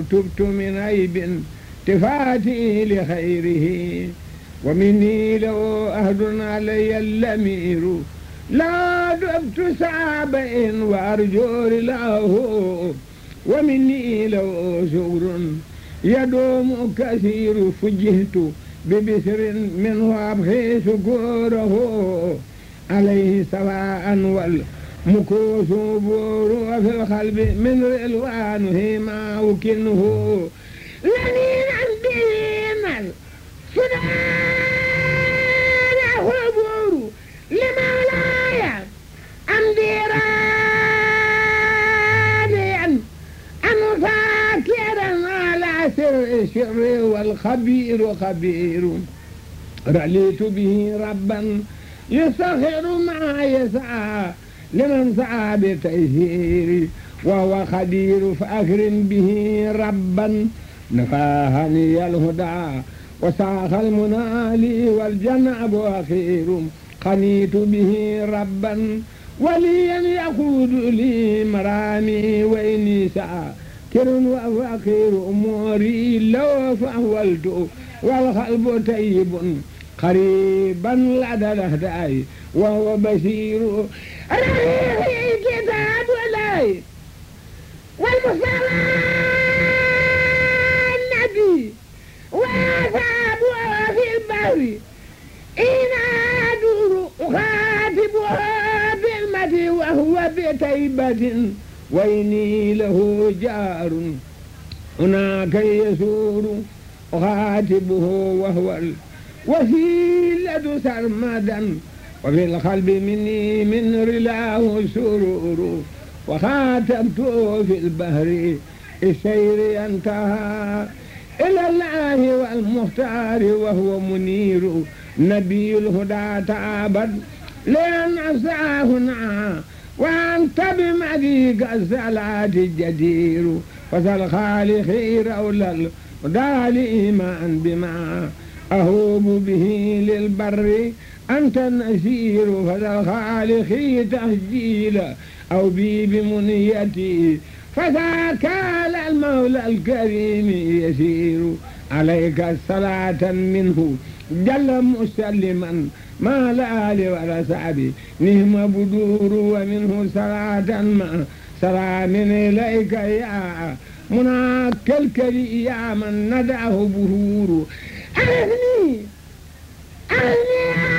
تبت من عيب تفاتي لخيره ومني لو أهد علي اللمير لا دبت سعبئ وأرجو له ومني لو شكر يدوم كثير فجهت ببسر منه أبخي شكوره عليه سواء والمكوس بور وفي القلب من رلوانه ما وكنه لنين بين السودان خبور لمولاي أمدي راضيا أن فاكرا على سر الشر والخبير خبير رأيت به ربا يسخر ما يسعى لمن سعى بتيسير وهو خبير فأكرم به ربا نفاهني الهدى وساخ المنالي والجنب أخير قنيت به ربا وليا يقود لي مرامي وإني ساكر وفقير أموري لو فأولت والقلب طيب قريبا لدى الأهداء وهو بشير رفيق كتاب ولاي والمصطفى النبي وأصحابه في البحر إن أدور أخاطبها بالمدي وهو بتيبة وإني له جار هناك يسور أخاطبه وهو الوسيلة سرمدا وفي القلب مني من رلاه سرور وخاتمته في البحر السير انتهى إلى الله والمختار وهو منير نبي الهدى تعبد لأن أسعاهنا وأنت بمديك الصلاة الجدير فسل خالقي رول الهدى لإيمان بما أهوب به للبر أنت النسير فسل خالقي تهجيل أو بي بمنيتي فذاك على المولى الكريم يسير عليك الصلاة منه جل مسلما ما الآل ولا سعبي نهم بدور ومنه صلاة ما سلام إليك يا مناك الكري يا من ندعه بهور أغني أغني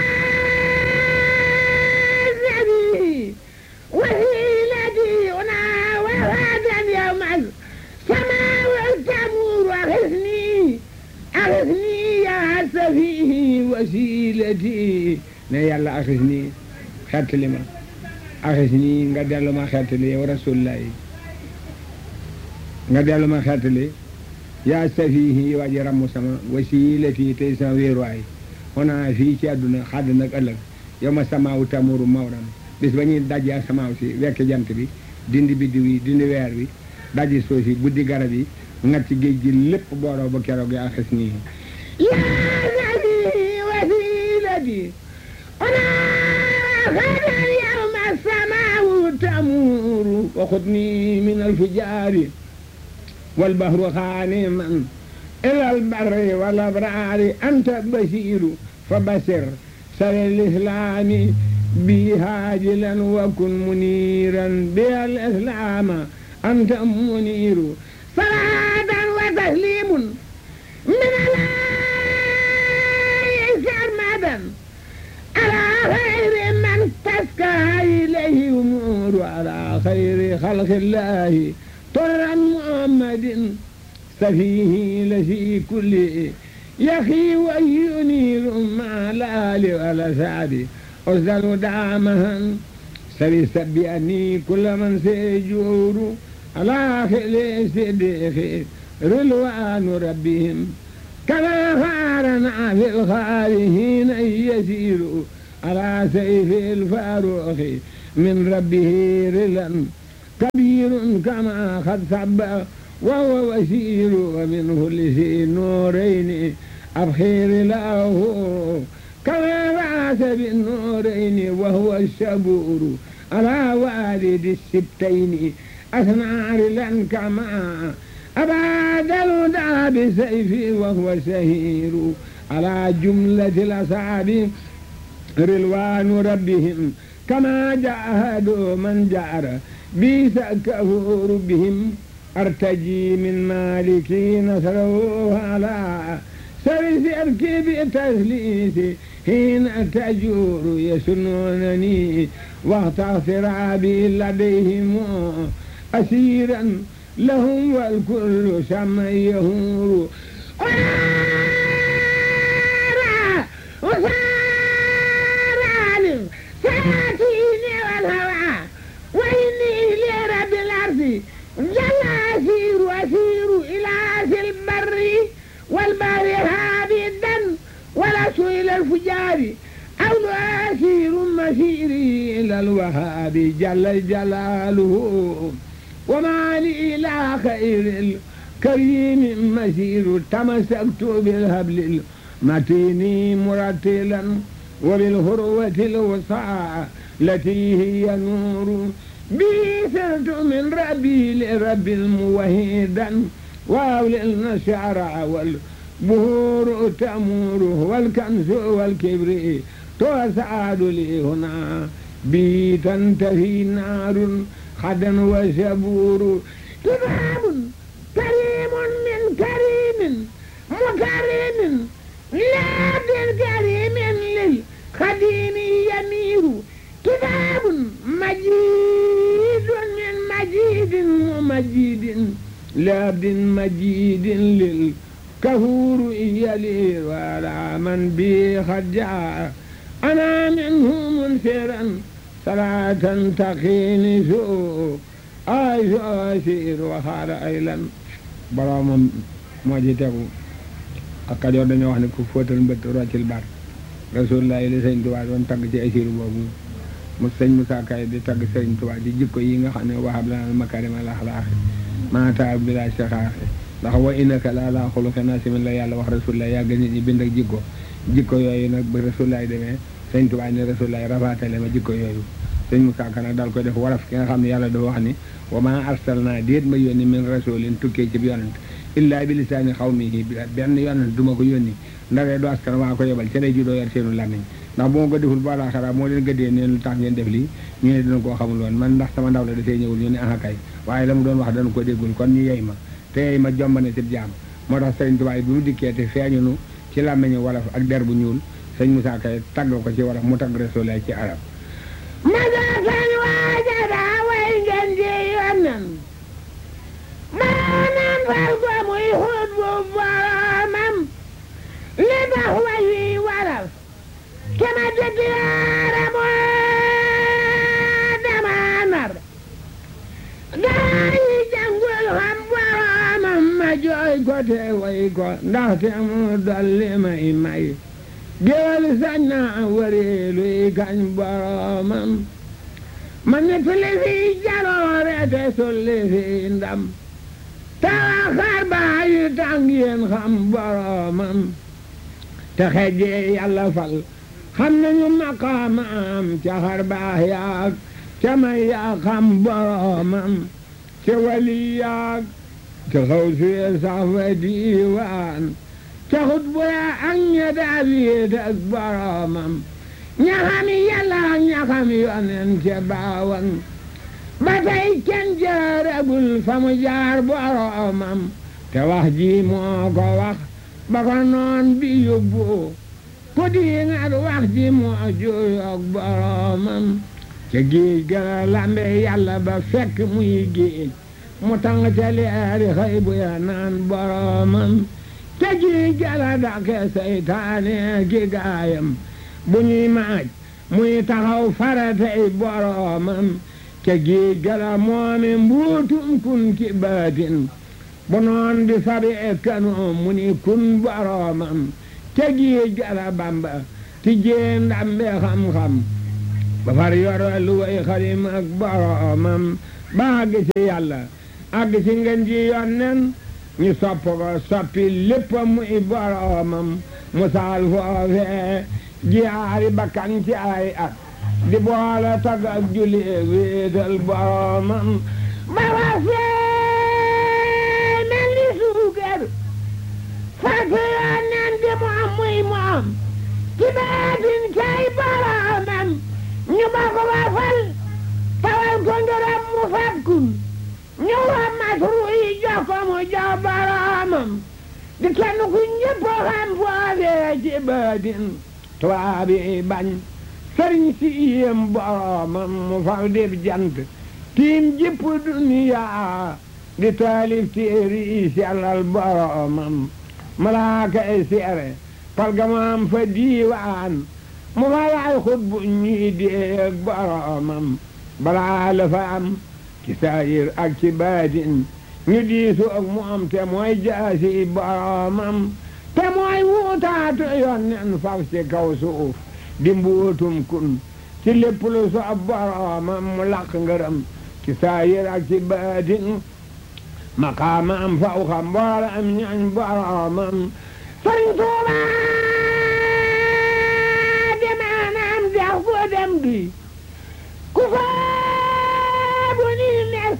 أغني وهيلتي أنا وهذا اليوم السماء والتمور أغثني أغثني يا سفيه وسيلتي ne yàlla axis nii xettali ma axis nii nga dellu ma xettali yow rasulullahi nga dellu ma xettali yaa safihi waji ramm sama wasilati tey sama wéeruwaay xonaa fii ci àdduna xadd nag ëllëg yow ma samaawu tamuru mawram bis ba ñuy dajji asamaaw si wekk jant bi dindi biddiw yi dindi weer bi dajji suuf si buddi garab yi ngat ci géej gi lépp booroo ba keroog yaa xis nii yaa nabi wasilati ona xada yawma samaawu tamuru wa xudni min alfujaari والبحر خانما إلى البر والأبرار أنت بشير فبشر سر الإسلام بي هاجلا وكن منيرا بها الإسلام أنت منير صلاة وتسليم من الله سرمدا على خير من تسكى إليه أمور على خير خلق الله طرا محمد سفيه لفي كل يخي وينير مع الآل والأسعد أرسل دعمها سبي سبيني كل من سيجور على خل صديق رلوان ربهم كما خارنا في الخارهين يسير على سيف الفاروق من ربه رلا كبير كما قد سب وهو وسير ومنه لسي نورين أبخير له كما بعث بالنورين وهو الشبور على والد السبتين أثنى رلا كما أباد الهدى بسيفي وهو شهير على جملة الأصحاب رلوان ربهم كما جاهد من جار بيس كفور بهم أرتجي من مالكي نصره على سرس أركب تسليسي حين تجور يسنونني وقت اغترابي لديهم أسيرا لهم والكل سما يهور وسارع ساتيني والهوى وإني لرب الأرض جل أسير أسير إلى أسي البر والبر هابدا ولست إلى الفجار أو أسير مسيري إلى الوهاب جل جلاله وما لي إلى خير الكريم مسير تمسكت بالهبل المتين مرتلا وبالهروة الوسعى التي هي نور بي سرت من ربي لرب الموحدا وأولي النشعر والبهور تأمور والكنز والكبر تسعد لي هنا بي تنتهي نار خدا وشبور كتاب كريم من كريم مكرم لا بالكريم للخديم يمير كتاب مجيد من مجيد ومجيد لابد مجيد للكهور يلي ولا من بي خجع أنا منه منفرا صلاة تقيني سوء أي أسير وخار أيلا برام موجتكم ak Kajoor dañoo wax ne ku fóotal mbët roccil bar rasulullah li sëñ Tuubaa doon tagg ci asiru boobu mu sëñ Musaa Kay di tagg sëñ Tuubaa di jikko yi nga xam ne wahab lana makarim al axlaaqi maata bila saxaaxi ndax wa innaka la ala xuluqin asimin la yàlla wax rasulullah yàgg nit ñi bind ak jikko jikko yooyu nag ba rasulullah demee sëñ Tuubaa ne rasulullah rafaatale ma jikko yooyu sëñ Musaa Ka nag daal koy def waraf ki nga xam ne yàlla dafa wax ni wa ma arsalna déet ma yónni min rasulin tukkee ci yonent illaa bi lisaani xawmihi benn yonent du ma ko yónni ndawee du askan waa ko yebal ca day ju doo yor seenu làmmiñ ndax bu ma ko deful ba laaxara moo leen gëddee neen lu tax ngeen def lii ñu ne dina koo xamul woon man ndax sama ndaw la dafay ñëwul ñu ne aha kay waaye la mu doon wax dana ko déggul kon ñu yey ma te yey ma jombane si jaam moo tax sëriñ Tuubaa bi mu dikkee te feeñunu ci làmmiñu wolof ak der bu ñuul sëñ Musaa Kay tagg ko ci wolof mu tagg Rasulullah ci arab masakan waajada way ngeen ji yonnen maanaam fal ko muy xut bu boromam li tax way wi waral kema dëgg yaara moo dama nar gaa yi jàngul xam boromam ma jooy ko te way ko ndaxte mu dolli may may géwél sañ na wëreelu yi kañ boromam ma nettali fi jaloore te sulli fi ndam tawa xar baa yi tàng yéen xam boromam te xejjee yàlla fal xam nañu maqaamam ca xar baa yaag ca may yaa xam boromam ca wali yaag ca xaw suye sax fa diiwaan ca xut bu yaa ak ña daal yéet ak boromam ña xami yàlla ak ña xami yonen ca baawan ba tey kenn jaaragul fa mu jaar boromam te wax ji moo ko wax ba ko noon bi yóbbu ku diingat wax ji moo juyoog boromam ca géej gala lambe yàlla ba fekk muy géej mu tàng ca leeri xëy bu ya naan boromam te géej gala dake seytaane ki gaayam bu ñuy maaj muy taxaw faratay boromam ca géej gala moomi mbuutum kun ki baatin bu noon bi fabi e kanoom mu ni kun boromam ca géej gala bamba ti jee ndambe xam-xam ba far yoro lu way xalim ak boromam ba àgg ci yàlla àgg ci ngeen ji yonnen ñu sopp ko soppi lépp muy boromam mu saal foofee jiyaari bakkan ci ay at di boole tag ak julli wéetal boromam ba wa fee mel moom ci baatin cay boromam ñu ba ko ba fal tawal ko ngërëm mu fakkun ñu wa matru yi jox ko mu jox boromam di kenn ku ñëpp xam foofee ci baatin tubaab yi bañ sëriñ si yéem boromam mu faw def jant tiim jëpp duniya di taalif téeri yi sellal boromam malaaka ay seere palgamaam fa diiwaan mu fa laay xut bu ñuy déeg boromam balaa la fa am ci saayir ak ci baatin ñu diisu ak mu am te mooy jaasi boromam te mooy wuutaatu yoon nen faf ci kaw suuf di mbuutum kun ci lépp lu soob boromam mu laq ngërëm ci saayir ak ci baatin maqaama am faw xam mboole am ñañ boromam sëriñ Tuuba demaanaam dex fu dem di ku soobu ni mes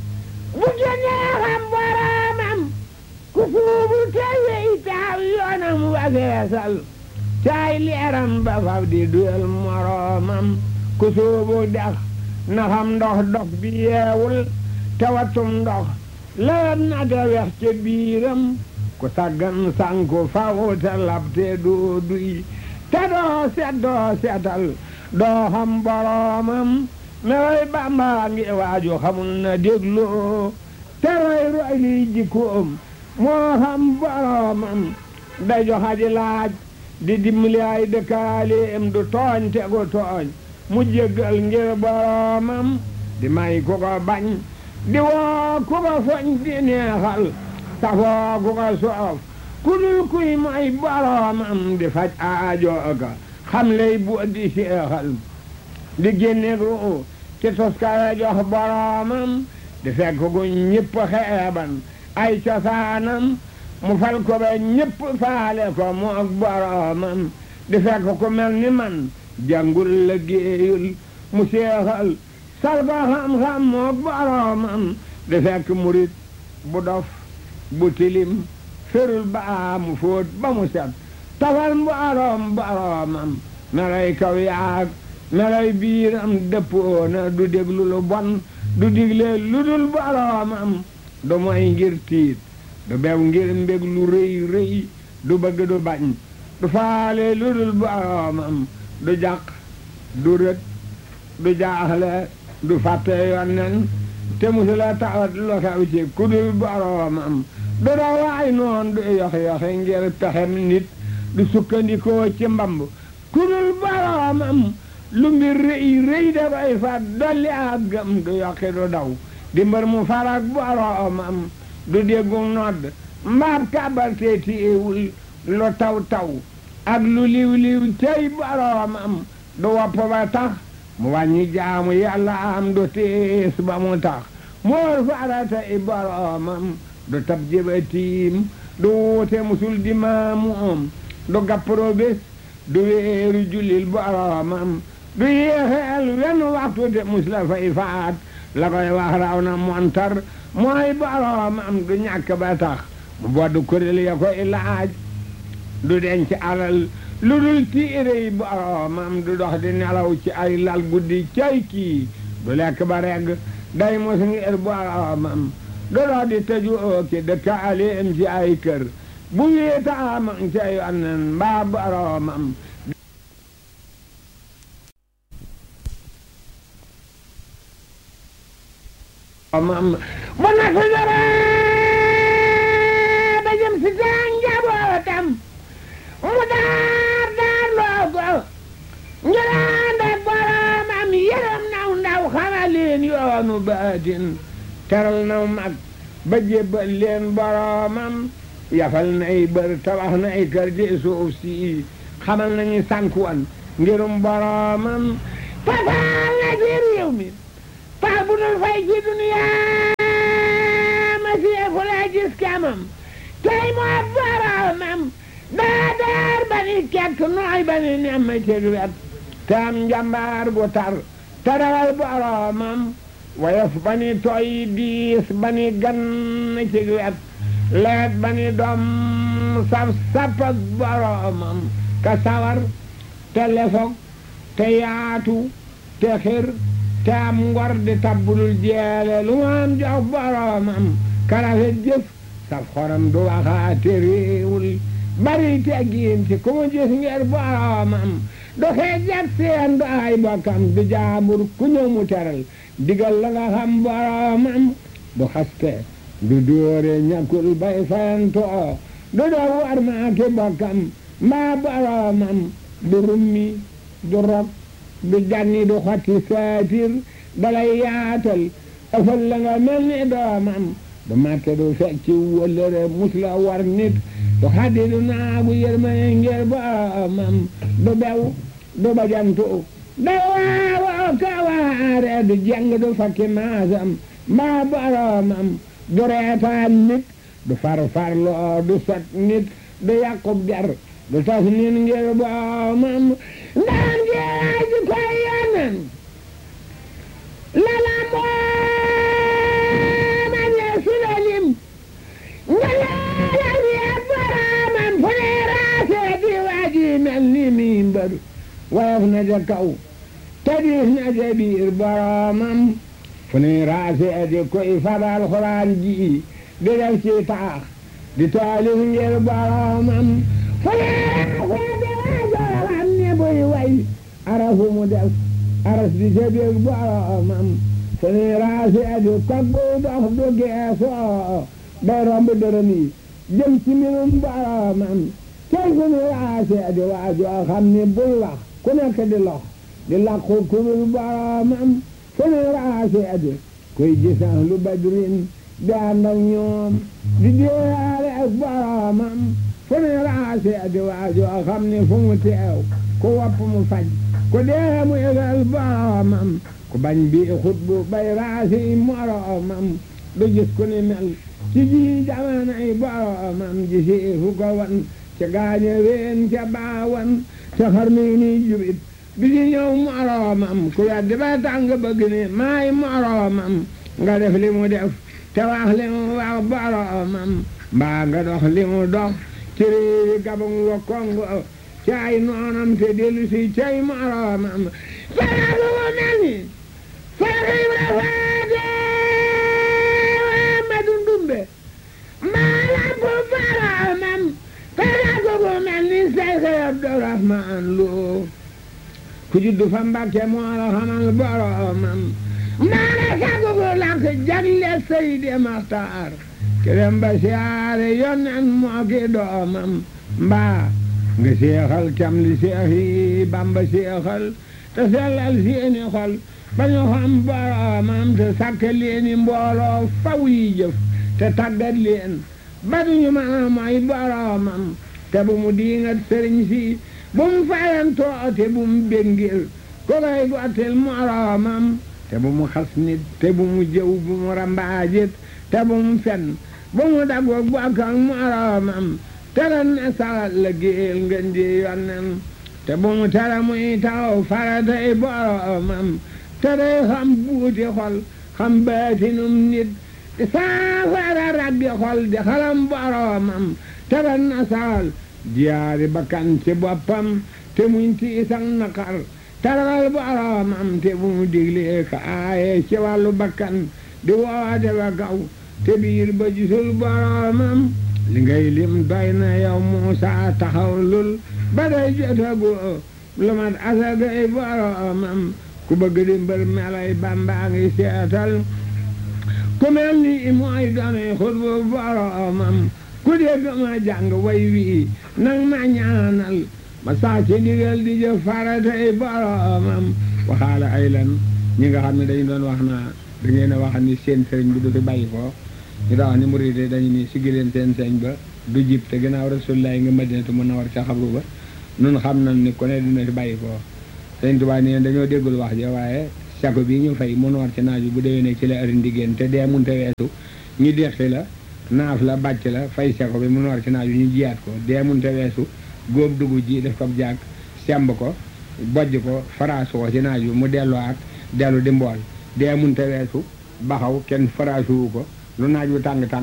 bu génnee xam boromam ku suubu tewey taaw yoonam wageesal caay leeram ba faf di duyal moromam ku suubu dex na xam ndox dox bi yeewul tewatum ndox lewet na te wex ca biiram ku saggan sanku faw te lab te doo duy te doo set doo setal doo xam boromam mewoy bamba ngi waaju xamul na dégloo te roy roy liy jikkoom moo xam boromam da joxaji laaj di dimbali ay dëkkaaleem du tooñ te gu tooñ mu jéggal ngir boromam di may ku ko bañ di woo ku ko foñ di neexal safoo ku ko soof ku dul kuy mooy boromam di faj aajo ka xam lay bu di seexal di génne ru ci toskare jox boromam di fekk gu ñëpp xeeban ay cosaanam mu fal ko ba ñëpp faale ko mu ak boromam di fekk ku mel ni man jàngul la géeyul mu seexal sal ko xam-xam mu ak boromam di fekk murit bu dof bu tilim ferul ba mu fóot ba mu set tafal borom boromam melay kaw yaag melay biiram dëppoona du déglu lu bon du digle lu dul boromam du moy ngir tiit du bew ngir mbég lu rëy rëy du bëgg du bañ du faale lu dul boromam du jàq du rët du jaaxle du fàtte yonnen te musula tawat lu xew ci ku dul boromam du dawaay noon du yox-yoxi ngir pexem nit du sukkandikoo ci mbamb ku dul boromam lu mbir rëy rëy dafay fat dolli ak gëm du yokki du daw di mbër mu farak boromam du déggu nodd mbaab kàbal te tiiwul lu taw taw ak lu liw liw tey boromam du wopp ba tax mu wàññi jaamu yàlla am du tiis ba mu tax moor farata i boromam du tab jëbatiim du wuute musul di maamoom du gappro bés du weeru jullil boromam du yéexeel wenn waxtu te mus la fay faat la koy wax raw na montar mooy boromam du ñàkk ba tax mu bodd kuréel ya koy laaj du denc alal lu dul tiire yi boromam du dox di nelaw ci ay lal guddi cay kii du lekk ba regg day mos ngir boromam du dox di tëju ooki dëkkaaleem ci ay kër bu wéetaam ca yonnen mbaa boromam mam bu na fi dara ba jëm si seen njabootam mu daar daar loo ko njëlaan ak boromam yërëm naw ndaw xamal leen yoonu baatin teral naw mag ba jébbal leen boromam yafal nay bër tabax nay kër ci suuf si xamal nañu sànkuwan ngirum boromam tafaal na ci réew mi pax bu dul fay ci duniyaa ma seefu la gis kamam tey moo boromam daa daar ba ni kekk nooy ba ni nemm ci wet te am njambaar gu tar te rawal boromam woyof ba ni tooy diis ba ni gan ci wet leet ba ni doom saf sap ak boromam ka sawar te lefog te yaatu te xir te am ngor di tabbulul jeele lu mu am jox boromam karafet jëf saf xorom du waxaate réewul bari teggiin ci ku mu gis ngir boromam du xeejat seen du ay bokkam du jaambur ku ñëw mu teral digal la nga xam boromam du xaste du dóore ñàkkul bay fayantoo du doo war maa ki bokkam mbaa boromam du rummi du rob du janni du xotti saatir dalay yaatal ëfal la nga mel ni doomam du màtte du fecci wëllëre mus la war nit du xaddi du naagu yërmane ngir boromam du bew du bajantu day waawoo ka waare du jeng du fakki maasam mbaa boromam du reetaan nit du farfarloo du sot nit du yàqub der du tas nit ngir boromam ndaan jeex ji koy yonen lala mooma ne sulalim nga leeral yee boromam fu ne raasee di waaji mel ni mi mbaru woyof na ja kaw te diis na ja biir boromam fu ne raasee di koy fabal xuraan ji di def ci taax di taalif ngir boromam fu ne raasee di waajoo xam ne buy way arafu mu def aras di ca biir boromam fu ne raasee di koggu dox du geesoo day romb dërëm yi jëm ci mbirum boromam tey fu ne raasee di waajoo xam ne buy wax ku nekk di lox di làqu kurul boromam fu ne raasee di koy gisan lu badrin di ànd ak ñoom di déyaale ak boromam fu ne raasee di waajoo xam ne fu mu teew ku wopp mu faj ku dee mu yëgal boromam ku bañ bi xutbu bay raasi moromam du gis ku ni mel ci ji jamanay boromam ji si fu ko wan ca gaañe ween ca baawan ca xarnu ni jubit bi di ñëw moromam ku weddi ba tàng bëgg ni maay moromam nga def li mu def te wax li mu wax boromam mbaa nga dox li mu dox ci réewi gabang wa kongo ci ay noonam te dellu si cay moromam fara bu mu mel ni fara ibra faate ma dundumbe maa lamp boromam fara bu mu mel ni Seydi Abdourahman Lo ku juddu fa Mbàkke moo la xamal boromam maana sagu bu lakk jagle Seydi Maxtaar kerem ba siyaare yonen moo ki doomam mbaa nga seexal cam li seex yi Bamba seexal te sellal seeni xol ba ñu xam boromam te sàkk leeni mbooloo faw yi jëf te tàggat leen ba duñu mën a mooy boromam te bu mu diingat sëriñ si bu mu fayantoo te bu mu béngil ko koy gottil moromam te bu mu xas nit te bu mu jëw bu mu rambaajit te bu mu fen bu mu daggoog bokk ak moromam te ren ne saxal la géel ngeen di yonnen te bu mu tere muy taw faratay boromam te day xam buuti xol xam baatinum nit di saafara raggi xol di xalam boromam te ren ne saxal jiyaari bakkan ci boppam te muñ tiisak naqar taral boromam te bu mu diglee ka aaye ci wàllu bakkan di woote ba kaw te biir ba gisul boromam li ngay lim doy na yow Muusa taxaw lul ba day jotagu lu mat asagay boromam ku bëgg di mbër melay Bamba ngi seetal ku mel ni mooy doonay xutbu boromam ku dégg ma jàng way wii nang ma ñaanal ma saa ci ndigal di jëf faratay boromam waxaala ay lan ñi nga xam ne dañu doon wax naa da ngeen a wax ni seen sëriñ bi du fi bàyyi ko ñu daa wax ni murid dañu ni siggi leen seen sëriñ ba du jib te gannaaw rasulullaay nga madinatu mën na war ca xabru ba nun xam nañ ni ku ne dina fi bàyyi ko sëriñ Tuubaa nee dañoo déggul wax ja waaye sako bi ñu fay mun war ci naaju bu déwénee ci la ëri ndiggéen te dee munte weesu ñu deqi la naaf la bàcc la fay seko bi mun war ci naaju ñu jiyaat ko dee munte weesu góob dugub ji def ko jàkk semb ko bojj ko faraasu ko ci naaju mu delloo ak dellu di mbool dee munte weesu baxaw kenn faraasuwu ko lu naaj wu tàng-tàng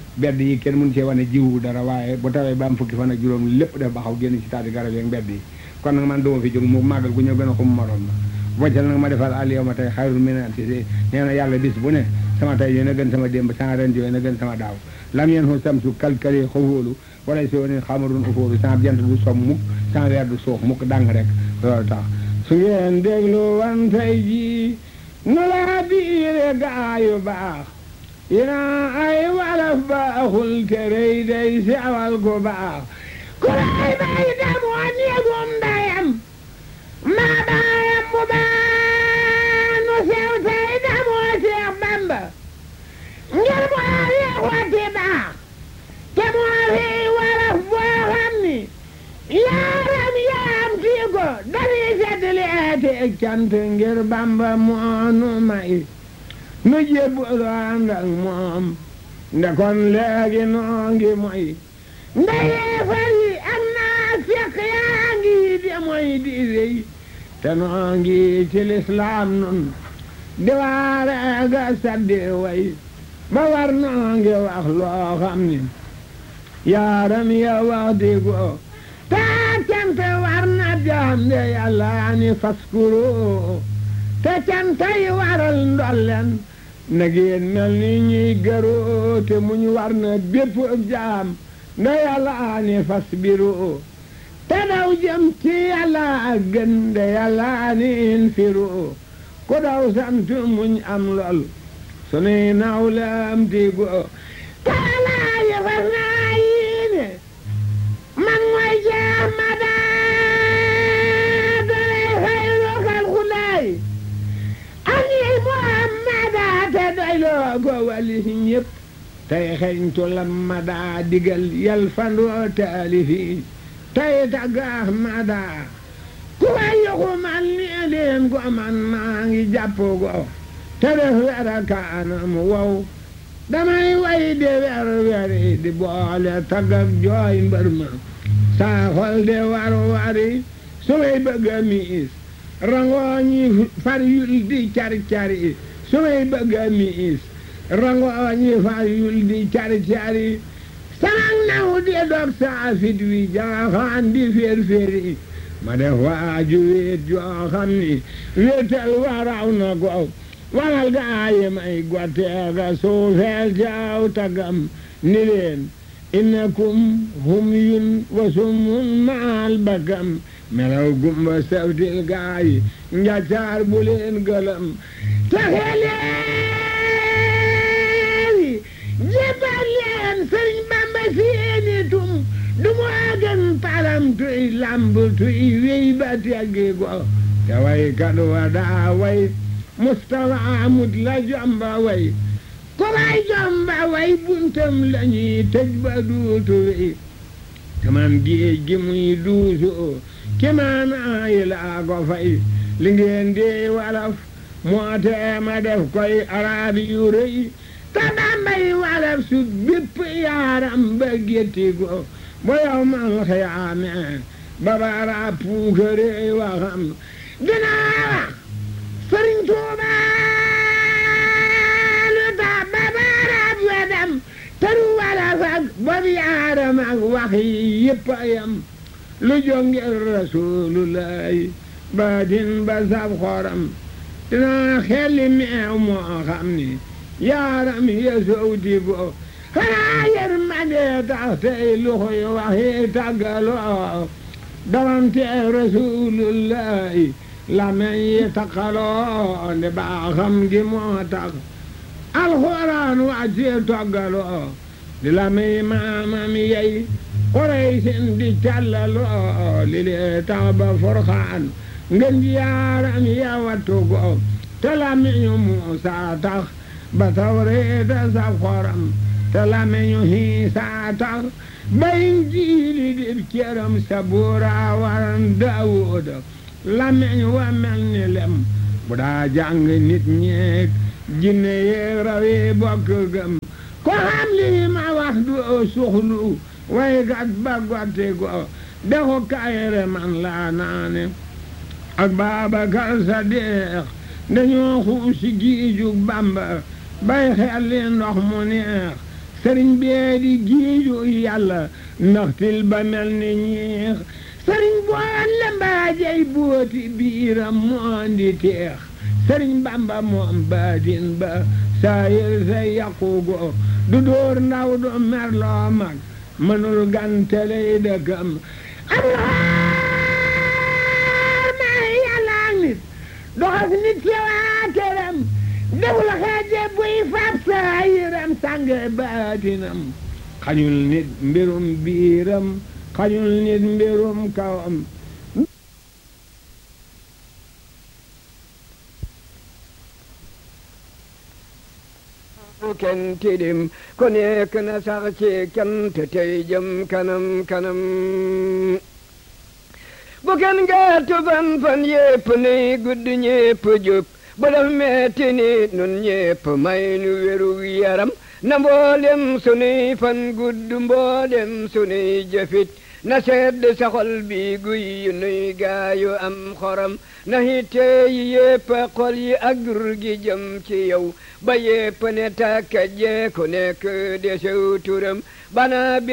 mbedd yi kenn mun cee wane jiwu dara waaye bu tawee ba am fukki fan ak juróom lépp def baxaw génn ci taati garab yi mbedd yi kon nag man duma fi jóg mu màggal gu ñëw gën a xum moroom ma boccal nag ma defal al yow ma tey xayrul minal si nee na yàlla bis bu ne sama tey yéen a gën sama démb sama ren yéen a gën sama daaw lam yeen hu samsu kalkali xawóolu wala si woni xamarun ufóolu sama jant du som mukk sama weer du suux mukk dàng rek loolu tax su ngeen déglu wan tey ji nu laa biire gaayu baax ina ay walaf baaxul te rëy day sewal ku baax ku lay bay demoo néegum ndayam maa baayam bu baax nu sew tey demoo Seex Bamba ngir moo yeexooti baax te moo fi walaf boo xam ni yaaram yaam tii ko dañuy seddali eeti ak cant ngir Bamba moo nu may nu jébbalu ànd ak moom nde kon léegi noo ngi moy nde yeefar yi ak naa fekk yaa ngi di moy di rëy te noo ngi ci lislaam nun di waare ga saddi way ba war noo ngi wax loo xam ni yaaram ya wax di ko taa cant war na jaam de yàlla ni faskuru te cantay waral ndolleen na ngeen mel ni ñuy gëroo te muñ war na bépp jaam nda yàlla ni fasbiru te daw jëm ci yàlla gën de yàlla ni infiru ku daw sant muñ am lool sunuy nawle am tigo taalaa yëfas naa yiine man mooy jeex ma daa dalay xayru xalxulaay ani muhammada te doyloo ko wali si ñëpp tey xeñtu lam ma daa digal yal fandoo taalifi tey tagg ahmada ku way yoxu man ni leen ko man maa ngi jàpp go te def wera kaanam wow damay way de wer weri di boole tagg ak jooy mbër ma saa xol de war wari su may bëgg a miis rangooñi far yul di cari cari su may bëgg a miis rangooñi far yul di cari cari sanak naw di dog saa fit wi jaaxaan di féer féeri ma def waaju wéet joo xam ni wéetal waraw na ko waral gaayi may gotteega suufeel jaaw tagam ni leen innakum hum yun wa summun maal bakam melaw gumba sawtil gaayi njaccaar bu leen gëlëm taxeleeri jébbal leen sëriñ bamba seeni tum du mu agan param tuy lamb tuy wey ba teggi go te way kat wa daa way mustafa amut la jomba way ko way jomba way buntam lañuy tëj ba duutu wey tamam géej gi muy duusu kimaanaa yi laa ko fay li ngeen di walaf moo tee ma def koy araab yu rëy te bambay walaf su bépp yaaram ba gétti go bo yow mal xiyaame ba bara puukare waxam dinaa wax sëriñ Tuuba lu tax ba bara wedam tëru walaf ak bob yaaram ak wax yi yëpp a yam lu jongir rasulullahi baadin ba sab xoram dinaa xelli meew moo xam ni yaaram ya sowti go xanaa yërmande tax tey luxuy waxi tàggaloo dawante rasulullahi lamen yi taqaloo nde baaxam gi moo tax alxuraan wàcce toggaloo di lamen maamam yey Quraysin di callaloo li lee tax ba forxaan ngeen ji yaaram ya wattu go te lamiñu Muusaa tax ba tawreeta saf xoram te lamiñu Iisaa tax ba Injiili dib cëram sabuura waran Daawuda lamiñ wa mel ni lem bu daa jàng nit ñeek jinne yeeg rawi bokk gëm ko xam li ma wax du suxlu way gat ba gotte go dexu kayere man laa naane ak Baabakar Sadiq dañoo xuusi giijug Bamba bay xelli ndox mu neex sëriñ bee di giiju yàlla ndaxtil ba mel ni ñeex sëriñ boon la mbaajey booti biiram moon di teex sëriñ bamba moom baatin ba saayir sa yaqugo du dóor ndaw du merloo mag mënul ganteley dëkkam alxaar ma yàlla ak nit doxas nit ci waa këram deful xeeje buy fab saayiram sange baatinam xañul nit mbirum biiram xañul nit mbirum kawam kenn tilim ku nekk na sax ci cant tey jëm kanam kanam bu kenn gàttu fan fan yépp nay gudd ñépp jub bu daf metti ni nun ñépp may nu wéru yaram na mboolem sunuy fan gudd mboolem sunuy jëfit na sedd sa xol bi guy yu nuy gaayu am xoram na hitte yi yépp xol yi ak dur gi jëm ci yow ba yépp ne tàkka jee ku nekk desew turam bana